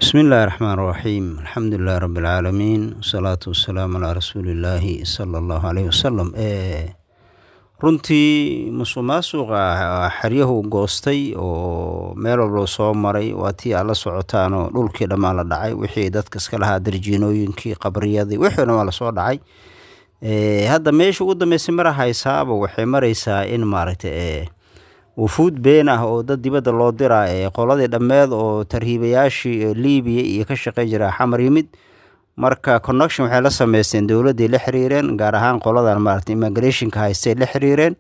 bismi illaahi raxmaan raxiim alxamdu lilahi rabbi alcaalamiin wasalaatu wasalaamu calaa rasuulillaahi sala allahu caleyhi wasalam runtii musuq maasuqa xeryahu goostay oo meel walba soo maray waa tii aad la socotaan oo dhulkii dhammaan la dhacay wixii dadka iska lahaa darjiinooyinkii qabriyadii wixii dhammaan lasoo dhacay hadda meesha ugu dambeysay mara haysaaba waxay maraysaa in maaragtay wufuud been ah oo dad dibadda loo diraa ee qoladii dhammeed oo tarhiibayaashii libiya iyo ka shaqey jira xamar yimid marka connection waxay la sameysteen dowladdii la xiriireen gaar ahaan qoladan maarata immigrationka haystay la xiriireen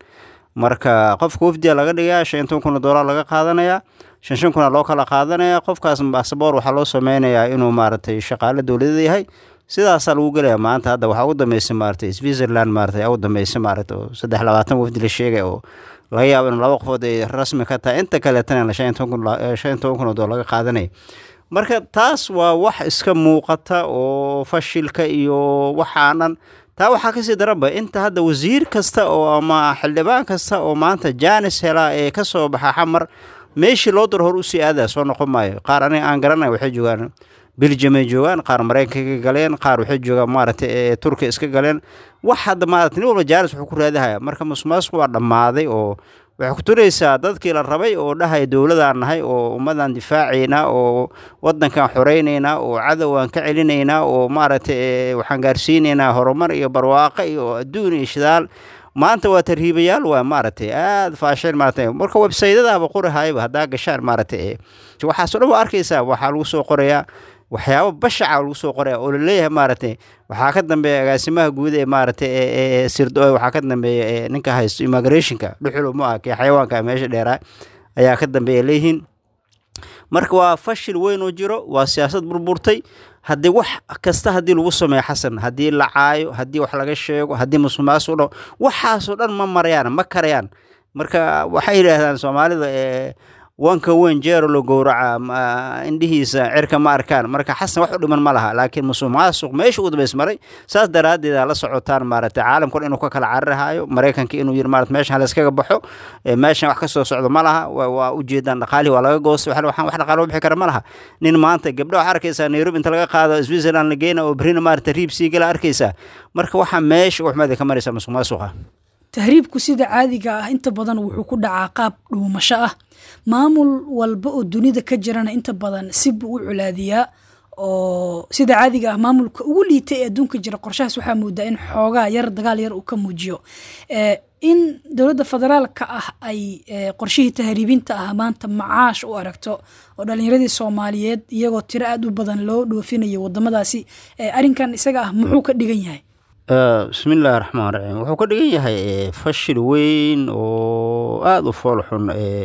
marka qofka wafdiga laga dhigaa shan toban kun oo dollar laga qaadanayaa shan shan kuna loo kala qaadanaya qofkaas basaboor waxaa loo sameynayaa inuu maaragtay shaqaale dowladeed yahay sidaasaa lagu gelaya maanta hadda waxaa ugu dambeysay maaragtay switzerland maaragtay ugu dambeysay maaragtay oo saddex labaatan wafdi la sheegay oo laga yaabo in laba qofood ay rasmi ka tahay inta kaleetana shan toban kun oo dollar laga qaadanaya marka taas waa wax iska muuqata oo fashilka iyo waxaanan taa waxaa kasii daranba inta hadda wasiir kasta oo ama xildhibaan kasta oo maanta janis helaa ee kasoo baxa xamar meeshii loo daro hor usii aadaya soo noqon maayo qaar aniga aan garanay waxay joogaan belgium ay joogaan qaar maraykanka ka galeen qaar waxay joogaan maaragtay turkiya iska galeen wax hadda maarata nin walba jaanis wuxuu ku raadahaya marka musuqmaasuqu waa dhammaaday oo waxay ku turaysaa dadkii la rabay oo dhahaya dowladaan nahay oo ummadaan difaacaynaa oo wadankan xoreynaynaa oo cadow aan ka celinaynaa oo maaragtay waxaan gaarsiinaynaa horumar iyo barwaaqo iyo adduun iyo shidaal maanta waa tarhiibayaal waa maaragtay aada faasheen maarata marka websaytadaba qorahayba haddaa gashaan maaragtay waxaaso dhan waa arkaysaa waxaa lagu soo qorayaa waxyaabo bashaca lagu soo qoraya oo laleeyahay maaragtay waxaa ka dambeeya agaasimaha guud ee maaragtay sirdo waxaa ka dambeeya ninka haysto immigrationka dhuxul ma ah kee xayawaanka meesha dheeraa ayaa ka dambeeya leeyihiin marka waa fashil weyn oo jiro waa siyaasad burburtay haddii wax kasta haddii lagu sameeyo xasan haddii la caayo haddii wax laga sheego haddii musuqmaasuq dho waxaasoo dhan ma marayaan ma karayaan marka waxay yidhaahdaan soomaalida wanka weyn jeero la gowraca indhihiisa cirka ma arkaan marka xasan wax u dhiman ma laha laakiin musuq maasuq meesha ugu dambeys maray saas daraaddeed la socotaan maaragtay caalamkun inuu ka kala cararhayo maraykanka inuu yiri maarata meeshan halayskaga baxo meeshan wax ka soo socdo ma laha waa ujeedaan dhaqaalihii waa laga goostay waxaan wax dhaqaalo bixi kara ma laha nin maanta gabdho waxaa arkaysaa nairobi inta laga qaado switzerland la geena oo berina maarata riib sii gala arkaysaa marka waxaa meesha waxmeeda ka maraysaa musuq maasuqa tahriibku sida caadiga ah inta badan wuxuu ku dhacaa qaab dhuumasho ah maamul walba oo dunida ka jirana inta badan si buu u culaadiyaa oo sida caadiga ah maamulka ugu liita ee adduunka jira qorshahaas waxaa moodaa in xoogaa yar dagaal yar uu ka muujiyo in dowladda federaalka ah ay qorshihii tahriibinta ah maanta macaash u aragto oo dhalinyaradii soomaaliyeed iyagoo tiro aada u badan loo dhoofinayo wadamadaasi arrinkan isaga ah muxuu ka dhigan yahay bismi illaahi raxmaan raxiim wuxuu ka dhigan yahay fashil weyn oo aada u fool xun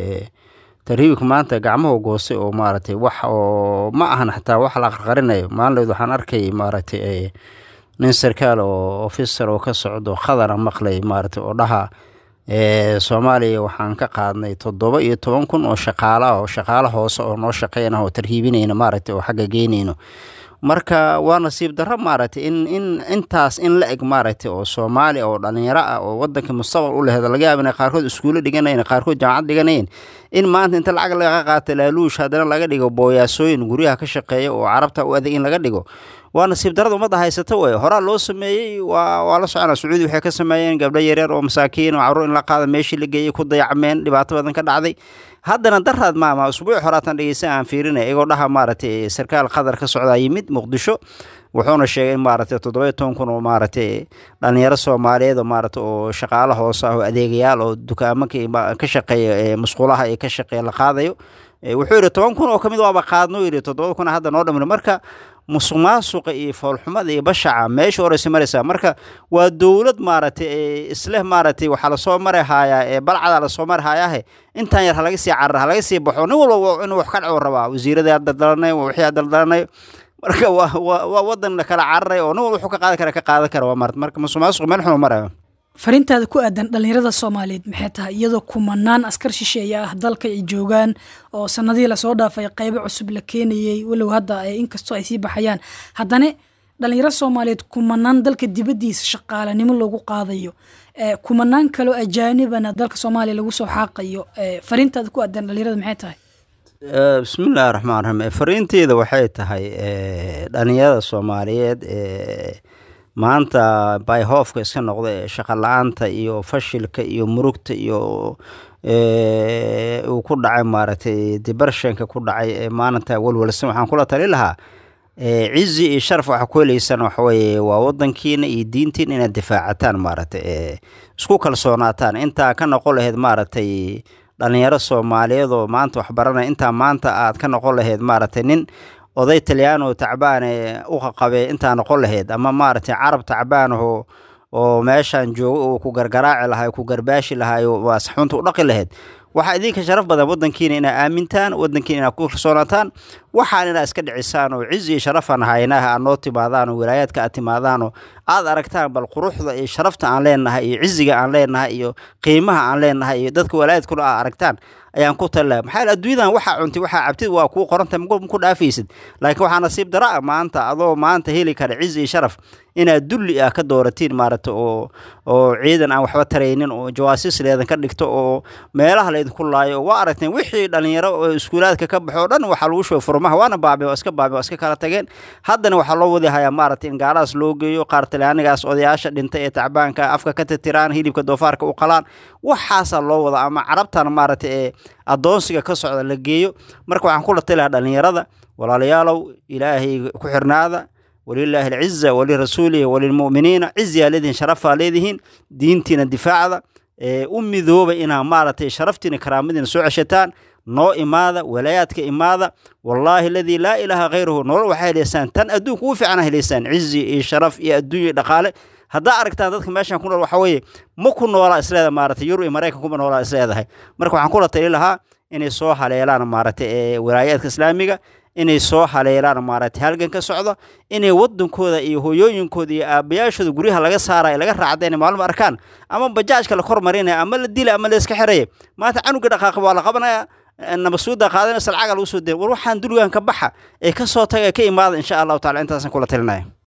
tarhiibka maanta gacmahu goostay oo maaragtay wax oo ma ahan xataa wax la qarqarinayo maalinleed waxaan arkay maaragtay nin sarkaal oo officer oo ka socdo khadara maqlay maaragtay oo dhaha soomaaliya waxaan ka qaadnay toddoba iyo toban kun oo shaqaala oo shaqaalo hoose oo noo shaqeynah oo tarhiibinayna maaragtay oo xagga geynayno marka waa nasiib darro maaragtay in in intaas in la eg maaragtay oo soomaali oo dhalinyaro ah oo wadanka mustaqbal u lehedo laga yaaba inay qaarkood iskuulo dhiganayen qaarkood jaamacad dhiganayeen in maanta inta lacag laga qaato laaluush haddana laga dhigo booyaasooyin guryaha ka shaqeeya oo carabta u adag in laga dhigo waa nasiib darada ummadda haysata wey horaa loo sameeyey waa waa la soconaa sacuudi waxay ka sameeyeen gabdho yaryar oo masaakiin oo carruur in la qaada meeshii la geeyey ku dayacmeen dhibaato badan ka dhacday haddana daraad maama usbuuc horaatan dhegeysan aan fiirinay iyagoo dhaha maaragtay sarkaal qatar ka socdaa yimid muqdisho wuxuuna sheegay in maaragtay toddoba iyo toban kun oo maaragtay dhalinyaro soomaaliyeed oo maaragtay oo shaqaalo hoose ah oo adeegayaal oo dukaamanka ka shaqeeya musqulaha ee ka shaqeeya la qaadayo wuxuu yidhi toban kun oo kamid waaba qaadno yidhi toddoba kun hadda noo dhamino marka musuq maasuqa iyo foolxumada iyo bashaca meesha horeysa maraysaa marka waa dowlad maaragtay isleh maaragtay waxaa lasoo mari haayaa ee balcadaa lasoo mari haayaahe intaan yar halaga sii carar halaga sii baxo nin walba inuu wax ka dhaco rabaa wasiiradii daldalanay wixii daldalanayo marka waa waa waa wadan kala cararay oo nin walba wuxuu ka qaadan kara ka qaadan kara waa marta marka musuq maasuq meel xun marayo fariintaada ku aadan dhalinyarada soomaaliyeed maxay tahay iyadoo kumanaan askar shisheeye ah dalka ay joogaan oo sanadihii lasoo dhaafay qaybo cusub la keenayey walow hadda inkastoo ay sii baxayaan haddana dhalinyaro soomaaliyeed kumanaan dalka dibaddiisa shaqaalanimo loogu qaadayo kumanaan kaloo ajaanibana dalka soomaaliya lagu soo xaaqayo fariintaada ku aadan dhalinyarada maxay tahay bismillahi raxmaan raxiim fariinteeda waxay tahay dhalinyarada soomaaliyeed ee maanta bayhoofka iska noqda ee shaqo la-aanta iyo fashilka iyo murugta iyo uu ku dhacay maaragtay dibarshanka ku dhacay ee maalinta walwalsan waxaan kula tali lahaa cizi iyo sharaf waxa ku heleysaan waxaweye waa wadankiina iyo diintiina inaad difaacataan maaragtay isku kalsoonaataan intaa ka noqon laheyd maaragtay dhalinyaro soomaaliyeed oo maanta waxbaranaya intaa maanta aad ka noqon laheyd maaragtay nin oday talyaano tacbaane u qaqabe intaa noqon laheyd ama maaragtay carab tacbaanaho oo meeshaan joogo uu ku gargaraaci lahay ku garbaashi lahay asxunta u dhaqi laheyd waxaa idinka sharaf badan wadankiina inaa aamintaan wadankiina inaad ku kalsoonaataan waxaan inaa iska dhicisaan oo cizi iyo sharafaan haynaha aad noo timaadaan oo wilaayaadka aad timaadaan oo aad aragtaan bal quruxda iyo sharafta aan leenahay iyo ciziga aan leenahay iyo qiimaha aan leenahay iyo dadka walaayaadkuna aad aragtaan ayaan ku talilaha maxaa adduunyadan waxaa cuntay waxaa cabtid waa kuu qorantay maku dhaafaysid laakiin waxaa nasiib dara a maanta adoo maanta heli kara cizi iyo sharaf inaad dulli ah ka dooratiin maaragta oo oo ciidan aan waxba taraynin oo jawaasiis leedan ka dhigto oo meelaha laydinku laayo oo waa aragteen wixii dhalinyaro oo iskuulaadka ka baxo o dhan waxaa lagu shooy furmaha waana baabeen waa iska baabeen waa iska kala tageen haddana waxaa loo wadi hayaa maaragtay in gaalahaas loo geeyo qaar talyaanigaas odayaasha dhintay ee tacbaanka afka ka titiraan hilibka doofaarka u qalaan waxaasaa loo wada ama carabtan maaragtay ee addoonsiga ka socda la geeyo marka waxaan kula talilaha dhalinyarada walaalayaalow ilaahay ku xirnaada walilaahi alciza walirasuulihi walilmu'miniina ciziyaa leedihiin sharafaa leedihiin diintiina difaacda u midooba inaa maaragtay sharaftiina karaamadiina soo ceshataan noo imaada walaayaadka imaada wallaahi aladii laa ilaaha khayruhu nolol waxaa heleysaan tan adduunka ugu fiicana heleysaan cizi iyo sharaf iyo adduunya dhaqaale haddaa aragtaan dadka meeshan ku nool waxa weeye ma ku noolaa isleeda maaragtay yurub iyo maraykan kuma noolaa isleedahay marka waxaan kula tali lahaa inay soo haleelaan maaragtay ee walaayaadka islaamiga inay soo haleelaan maaragtay halgan ka socdo inay wadankooda iyo hooyooyinkooda iyo aabayaashooda guryaha laga saaraya laga raacda inay maalmo arkaan ama bajaajka la kor marinaya ama la dila ama la iska xiraya maanta canuga dhaqaaqa waa la qabanaya nabasuuda qaadanaysa lacaga lagu soo daya war waxaan dulgaan ka baxa ee ka soo taga ka imaada insha allahu tacala intaasaan kula talinaya